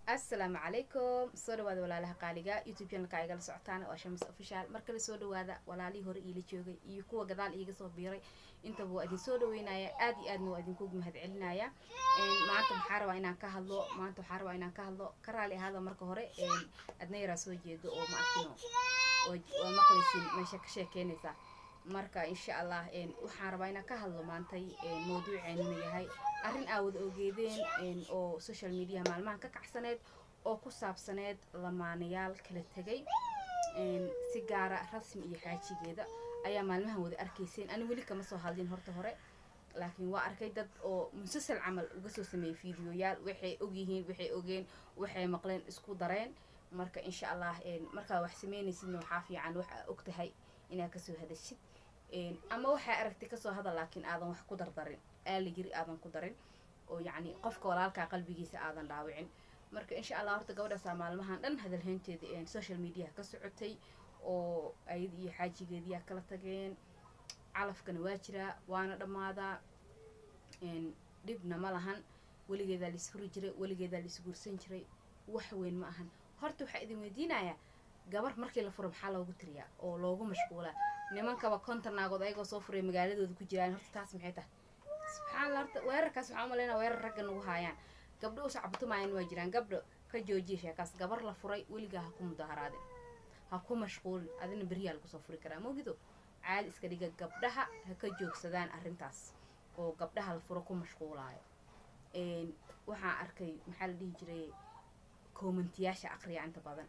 assalaamu calaykum soo dhawaada walaalaha qaaliga youtube channelka igala socotaan waa shamis official mar kale soo dhawaada walaalihii hore iila joogay iyo kuwa gadaal iiga soo biiray intaba waa idin soo dhaweynaya aad iyo aadna waa idinku mahad celinaya maanta maxaa rabaa inaan ka hadlo maanta waxaa rabaa inaan ka hadlo ka raali ahaada marka hore adna yaraa soo jeedo oo ma arkino oo maqlaysin meesha ka sheekeynaysa marka insha allah waxaan rabaa inaan ka hadlo maantay mawduuceenuna yahay arrin aa wada ogeedeen oo social mediaha maalmahan ka kacsaneed oo ku saabsaneed lamaanayaal kala tegay si gaara rasmi iyo xaajigeeda ayaa maalmahan wada arkayseen ani weli kama soo hadlin horta hore laakiin waa arkay dad oo musasal camal uga soo sameeyey fiidiyoyaal waxay ogyihiin waxay ogeen waxay maqleen isku dareen marka insha allah markaa wax sameynaysidna waxaa fiican wax aa og tahay inaad kasoo hadashid ama waxaa aragtay kasoo hadal laakiin aadan wax ku dardarin aala yiri aadan ku darin oo yacni qofka walaalkaa qalbigiisa aadan dhaawicin marka insha allah horta gabadhaasaa maalmahan dhan hadalhaynteeda social mediaha ka socotay oo ayad iyo xaajigeediyaa kala tageen calafkana waa jiraa waana dhammaadaa dhibna ma lahan weligeedaa laisfuri jiray weligeedaa laisguursan jiray wax weyn ma ahan horta waxaa idin weydiinayaa gabar markii la furo maxaa loogu tiriyaa oo loogu mashquulaa nimankaba konton naagood ayagoo soo furay magaaladooda ku jiraan horta taas maxay tahay subxaanalla horta weerarkaas waxaa umaleynaa weerar ragga nagu haayaan gabdho u sacbutumaayaan waa jiraan gabdho ka joojiya sheekaas gabar la furay weligaa ha ku mudaharaadin ha ku mashquulin adina beriyaa lagu soo furi karaa mogido caadi iska dhiga gabdhaha ha ka joogsadaan arrintaas oo gabdhaha la furo ku mashquulaayo waxaan arkay maxaa la dhihi jiray koomentiyaasha aqriya inta badan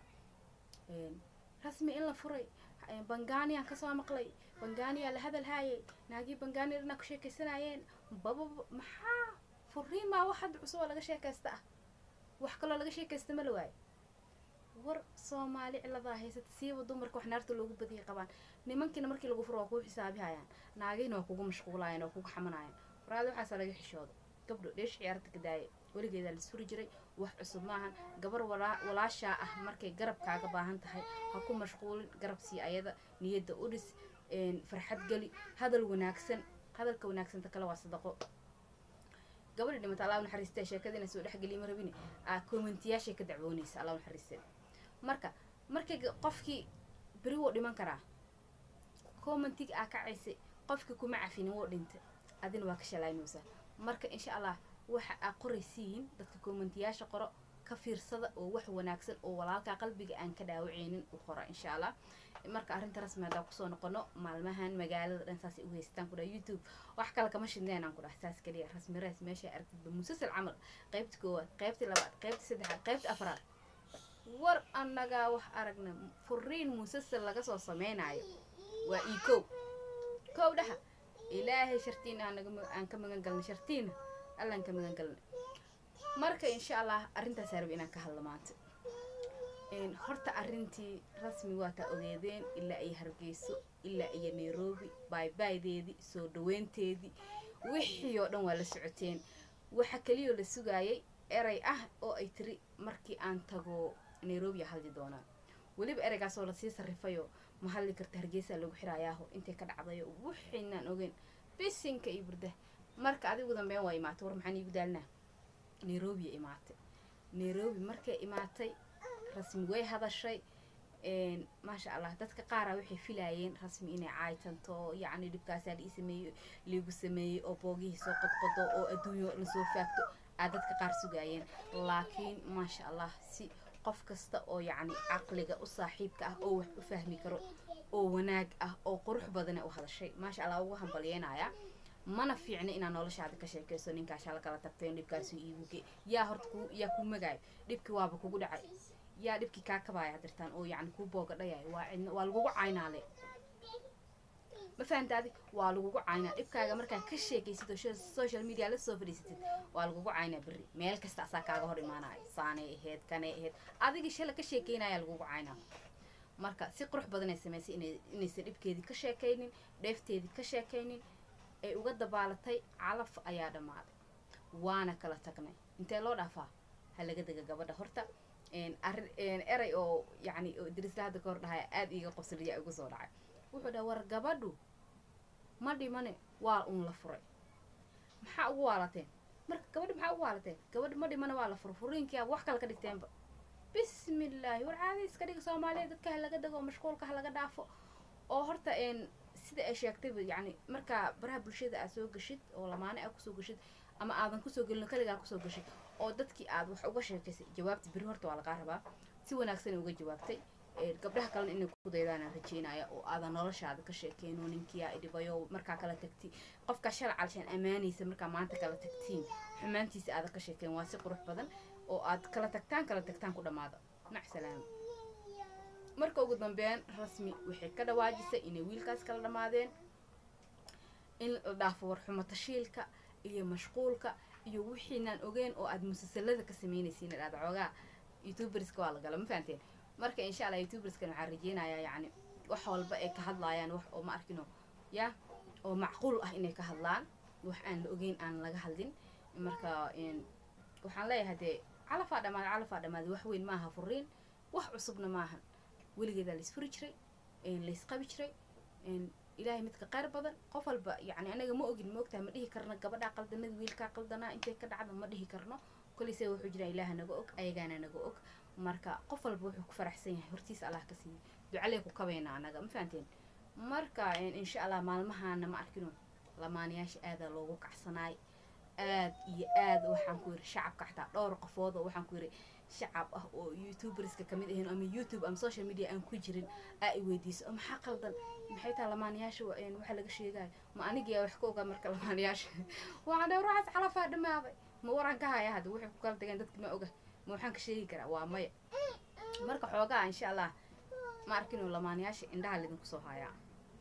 rasmi in la furay bangaaniyan kasoo maqlay bangaaniyaa la hadal haayay naagii bangaani dhanaa ku sheekaysanayeen bababa maxaa furiin maa wax hadda cusub oo laga sheekaysta ah wax kaloo laga sheekaysta ma la waayo war soomaali ciladaa haysata siiba dumarka wax naarta loogu badiyay qabaan nimankiina markii lagu furo waa kuu xisaabihayaan naagiina waa kugu mashquulaayeen waa kugu xamanayaan waraada waxaasa laga xishooda gabdho dheesh ciyaarta ka daaya weligeedaa laisfuri jiray wax cusub maahan gabar walaashaa ah markay garab kaaga baahan tahay ha ku mashquulin garab sii ayada niyadda u dhis farxad geli hadal wanaagsan hadalka wanaagsanta kale waa sadaqo gabadhi dhimata allah naxariistee sheekadiina soo dhexgeliya ma rabine aa koomentiyaashay ka dacwoonaysa allah naxariistee marka markay qofkii beri wuu dhiman karaa commentig aa kacaysay qofkii kuma cafinin wuu dhintay adina waa ka shalaynaysaa marka insha allah waxa aa qoraysiin dadka koomentiyaasha qoro ka fiirsada oo wax wanaagsan oo walaalkaa qalbiga aan ka dhaawaceynin u qora insha allah marka arrinta rasmi haddaan kusoo noqono maalmahan magaalada dhan saasay u haystaan kudhaha youtube wax kale kama shidneen aan ku dhaha saas kaliya rasmi rees meesha aragtidba musasal camal qaybta koowaad qaybtii labaad qaybtii saddexaad qaybtii afraad war annagaa wax aragna furiin musasal laga soo sameynaayo waa ii kow kow dhaha ilaahay shartiina aan ka magan galnay shartiina allaan ka magan galnay marka insha allah arrintaasaa rabi inaan ka hadlo maanta horta arrintii rasmi waa taa ogeedeen ilaa iyo hargeyso ilaa iyo nairobi baaybaaydeedii soo dhaweynteedii wixii oo dhan waa la socoteen waxa keliyoo la sugaayay erey ah oo ay tiri markii aan tago nairobi a hadli doonaa weliba ereygaasoo lasii sarrifayoo ma hadli karta hargeysaa lagu xirayaaho intay ka dhacdayo wixiinaan ogeyn bisinka iyo burda marka adigu dambeyn waa imaatay war maxaan iigu daalnaa nairobiya imaatay nairobi markay imaatay rasmi way hadashay maasha allah dadka qaara waxay filaayeen rasmi inay caaytanto yacni dhibkaasaa lii sameeyey liigu sameeyey oo boogihii soo qodqodo oo adduunyo lasoo faagto aa dadka qaar sugaayeen laakiin maasha allah si qof kasta oo yacni caqliga u saaxiibka ah oo wax u fahmi karo oo wanaag ah oo qurux badane u hadashay maasha allah ugu hambalyeynaya mana fiicna inaad noloshaada ka sheekayso ninkaashaa la kala tagteen dhibkaasu iiguge yaa horta ku yaa kuu magaayo dhibkii waaba kugu dhacay yaa dhibkii kaa kabaaya hadirtaan oo yacni kuu booga dhayayo waa cidna waa lagugu caynaale ma fahantaadi waa lagugu caynaa dhibkaaga markaa ka sheekaysid oo social media la soo fadhiisatid waa lagugu caynaa berri meel kasta asaa kaaga hor imaanayo saanay ahayd kanay ahayd adigii shala ka sheekeynaya lagugu caynaa marka si qurux badan ay samaysay inaysan dhibkeedii ka sheekaynin dheefteedii ka sheekaynin ay uga dabaalatay calaf ayaa dhammaaday waana kala tagnay intee loo dhaafaa ha laga dega gabadha horta erey oo yacni oo darisla hadda ka hor dhahaya aada iiga qosliya igu soo dhacay wuxuu dhaha war gabadhu ma dhimane waa uun la furay maxaa ugu waalateen marka gabadha maxaa ugu haalateen gabadha ma dhimana waa la furfuriinkiiaba wax kale ka dhigteenba bismillaahi war caadi iska dhiga soomaaliya dadka ha laga dago mashquulka ha laga dhaafo oo horta n sida ay sheegtayba yacni markaa baraha bulshada aad soo gashid oo lamaane aad kusoo gashid ama aadan kusoo gelin kaligaa kusoo gashid oo dadkii aad wax uga sheekaysay jawaabta beri horta waa lagaa rabaa si wanaagsan uga jawaabtay gabdhaha kalena inay ku daydaanaan rajeynaya oo aadan noloshaada ka sheekeyno ninkiyaa idhibayo markaa kala tagti qofkaa shala calshaan ammaanaysa markaa maanta kala tagtiin xumaantiisa aadan ka sheekeyn waa si qurux badan oo aad kala tagtaan kala tagtaan ku dhammaada mac salaama marka ugu dambeyn rasmi waxay ka dhawaajisay inay wiilkaas kala dhammaadeen in la dhaafo warxumo tashiilka iyo mashquulka iyo wixiinaan ogeyn oo aad musalsalada ka sameynaysiin aad xoogaa youtuberska waa la gala ma fahanteen marka insha allah youtuberskan waxaan rajeynayaa yacni wax walba ay ka hadlaayaan wax oo ma arkino ya oo macquul ah inay ka hadlaan wax aan la ogeyn aan laga hadlin marka waxaan leeyahay dee calafaa dhamaada calafaa dhamaada wax weyn maaha furiin wax cusubna maahan weligeedaa laisfuri jiray laysqabi jiray ilaahay midka qayr badan qof walba yacni anaga ma ogin ma ogtahay ma dhihi karno gabadhaa qaldanada wiilkaa qaldanaa intay ka dhacda ma dhihi karno koleyse wuxuu jiraa ilaaha naga og ayagaana naga og marka qof walba wuxuu ku faraxsan yahay hortiis allah ka siiyo ducalee ku kabayna anaga ma fahanteen marka insha allah maalmahaana ma arkino lamaanayaasha aadaa loogu kacsanaay aad iyo aad waxaan ku yiri shacabka xataa dhowr qofood oo waxaan ku yiri shacab ah oo youtuberska kamid ahayn ama youtube ama social media aan ku jirin aa i weydiiso oo maxaa qaldan maxay tahay lamaanayaasha waxa laga sheegayo ma anigiyaa wax ka ogaa marka lamaanayaasha waxaan dhahay ruuxaas calafaa dhamaaday ma waraan ka haya hadda waxay ku kala tageen dadki ma oga ma waxaan ka sheegi karaa waa maya marka xoogaa insha allah ma arkino lamaanayaasha indhaha laydinku soo haayaa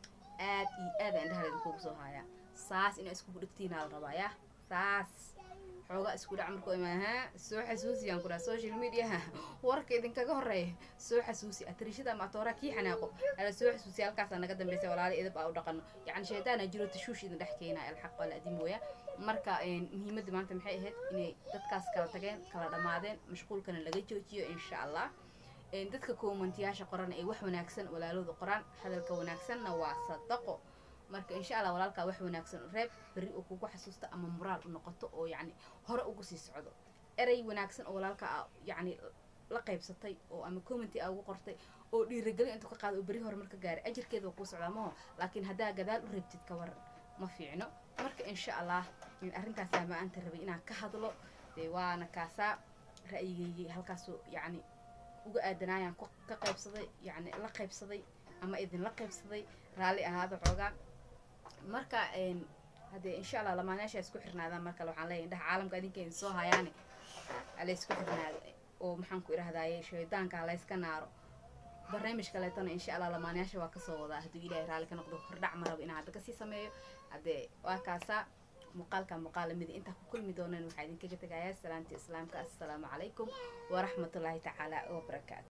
aad iyo aada indhaha laydinkugu soo haayaa saas inaa iskugu dhigtiinaa la rabaa yaa saas xoogaa isku dhac markuu imaa soo xasuusiyaan ku dhaha social mediaha warka idinkaga horeeya soo xasuusi atriishada ama atooraa kii xanaaqo ala soo xasuusiya halkaasaa naga dambaysa walaala idab aa u dhaqano yacni shaydaana jiro tashuush idin dhex keenaa alxaq waa la adin mooya marka muhiimadda maanta maxay ahayd inay dadkaas kala tageen kala dhammaadeen mashquulkana laga joojiyo insha allah dadka koomentiyaasha qoran ay wax wanaagsan walaalooda qoraan hadalka wanaagsanna waa sadaqo marka insha allah walaalkaa wax wanaagsan reeb berri oo kugu xasuusta ama moraal u noqoto oo yacni hore ugu sii socdo erey wanaagsan oo walaalka a yacni la qaybsatay oo ama commenty a ugu qortay oo dhiiragelin intuu ka qaado oo berri hore marka gaaray ajirkeeda waa kuu socdaa maho laakiin haddaa gadaal u reebtid ka waran ma fiicno marka insha allah arrintaasaa ma-aanta rabay inaan ka hadlo dee waana kaasaa ra'yigeygii halkaasoo yacni uga aadanaayaan ka qaybsaday yacni la qaybsaday ama idinla qaybsaday raalli ahaada xoogaa marka haddee insha allah lamaanayaasha isku xirnaadaan mar kale waxaan leeyahay indhaha caalamka adinka idin soo hayaane ala isku xirnaado oo maxaan ku idhahdaaye shaydaanka layska naaro barnaamij kaleetana insha allah lamaanayaasha waa kasoo wadaa hadduu ilaahay raalli ka noqdo hordhac ma rabo inaan hadda kasii sameeyo haddee waa kaasaa muuqaalka muuqaal lamida intaa ku kulmi doonaan waxaa idinkaga tegayaa salaanta islaamka assalaamu calaykum waraxmatullaahi tacaala wabarakaatu